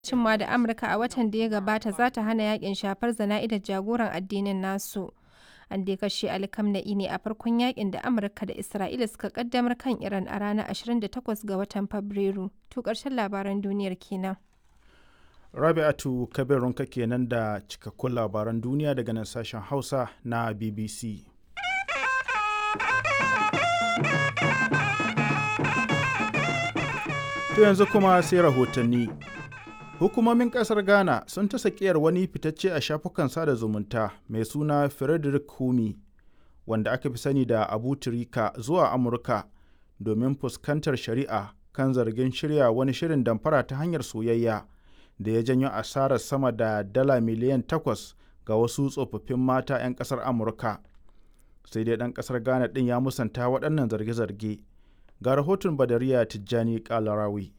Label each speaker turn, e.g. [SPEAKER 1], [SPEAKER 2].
[SPEAKER 1] cimma da Amurka a watan da ya gabata za ta hana yakin shafar zana'idar jagoran addinin nasu. An dai kashe Ali Khamenei ne a farkon yakin da Amurka da Isra'ila suka kaddamar kan Iran a ranar 28 ga watan Fabrairu. To ƙarshen labaran duniyar kenan.
[SPEAKER 2] Rabi'atu Kabirunka kenan da cikakkun labaran duniya daga nan sashen Hausa na BBC. To yanzu kuma sai rahotanni. Hukumomin kasar Ghana sun ta sakiyar wani fitacce a shafukan sada zumunta mai suna Frederick Humi, wanda aka fi sani da Abu Tirika zuwa Amurka domin fuskantar shari'a kan zargin shirya wani shirin damfara ta hanyar soyayya da ya janyo asarar sama da dala miliyan takwas ga wasu tsofaffin mata 'yan kasar Amurka. Sai dai ɗan kasar Ghana ɗin ya musanta waɗannan zarge-zarge. Ga rahoton Badariya Tijjani Kalarawi.